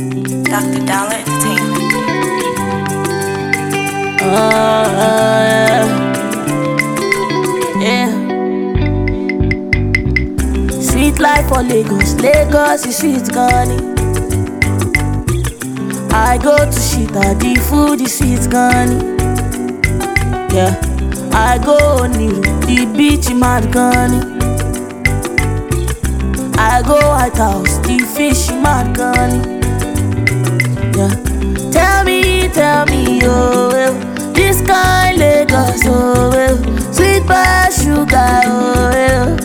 Dr. Dollar Entertainment. Uh, yeah. Sweet life for Lagos, Lagos is sweet gani. I go to Shita, the food is sweet gani. Yeah, I go Oniru, the beach mad gani. I go White House, the fish mad gani. Yeah. Tell me, tell me, oh, well, this kind Lagos, oh, well, sweet by sugar, oh, well.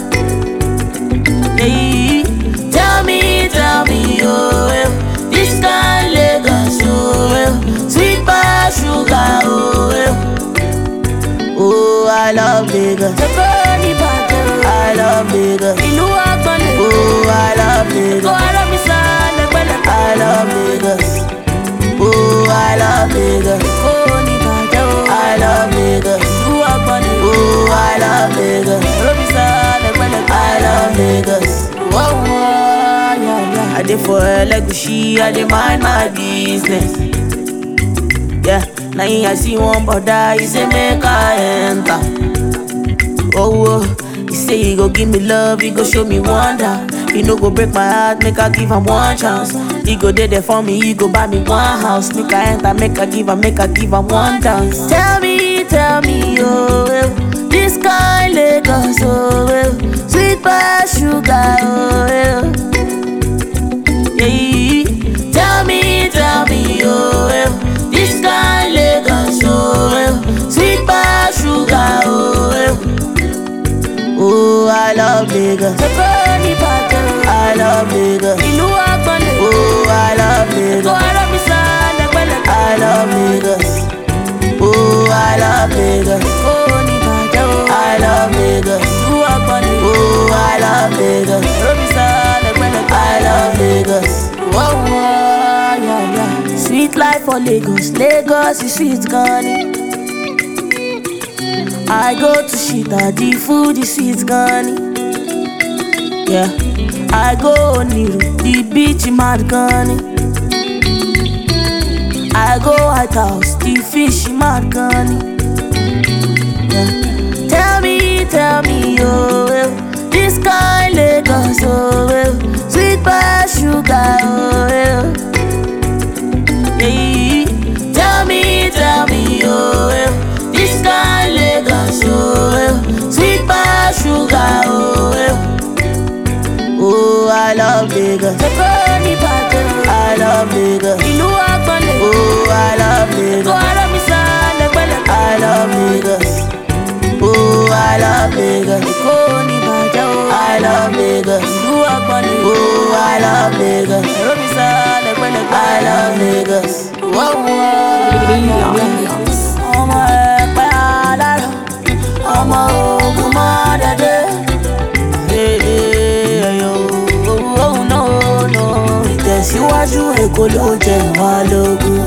Yeah. Tell me, tell me, oh, well, this kind Lagos, oh, well, sweet by sugar, oh, well. Oh, I love Lagos. I love Lagos. Ìlú àgbọ̀nlé. Oh, I love Lagos. Kó ara mi sá lẹ́gbẹ̀lẹ́gbẹ̀. I love Lagos. Oh, I love Lagos. Kó ní bàjẹ́ o. I love Lagos. Ìlú àgbọ̀nlé. Oh, I love Lagos. Kó mi sá lẹ́gbẹ̀lẹ́gbẹ̀. I love Lagos. Whoa, whoa, yeah, yeah. I dey for Elegushi, I dey mind my business. Yeah, now I see one brother, he say make I enter. Oh, oh, he say he go give me love, he go show me wonder. He no go break my heart, make I give him one chance. He go dey there for me, he go buy me one house. Make I enter, make I give him, make I give him one dance. Tell me, tell me, oh, well, this kind Lagos, oh, well, sweet by sugar, oh, well. Yeah, tell me, tell me, oh, well, this kind Lagos, oh, well, sweet by sugar, oh, well. Oh, I love Lagos. I love Lagos. Ìlú àgbọ̀nlé. Oh, I love Lagos. Kó ara mi sá lẹ́gbẹ̀lẹ́gbẹ̀. I love Lagos. Oh, I love Lagos. Kó ní bàjẹ́ o. I love Lagos. Ìlú àgbọ̀nlé. Oh, I love Lagos. Kó mi sá lẹ́gbẹ̀lẹ́gbẹ̀. I love Lagos. Whoa, whoa, yeah, yeah. Sweet life for Lagos. Lagos is sweet gani. I go to Shita, the food is sweet gani. Yeah, I go Oniru, the beach mad gani. I go White House, the fish mad gani. Yeah. Tell me, tell me, oh, well, this kind Lagos, oh, well, sweet by sugar, oh, well. Yeah. Tell me, tell me, oh, well, this kind Lagos, oh, well, sweet by sugar, oh, well. Oh, I love Lagos. I love Lagos. Ìlú àgbọ̀nlé. Oh, I love Lagos. Kó ara mi sá lẹ́gbẹ̀lẹ́gbẹ̀. I love Lagos. Oh, I love Lagos. Kó ní bàjẹ́ o. I love Lagos. Ìlú àgbọ̀nlé. Oh, I love Lagos. Kó mi sá lẹ́gbẹ̀lẹ́gbẹ̀. I love Lagos. Whoa, whoa. Ọmọ ẹ̀pẹ́ alárọ̀, ọmọ ogun mọ́ dẹ́dẹ́. Ìtẹ̀síwájú Èkó ló jẹ wá lógún.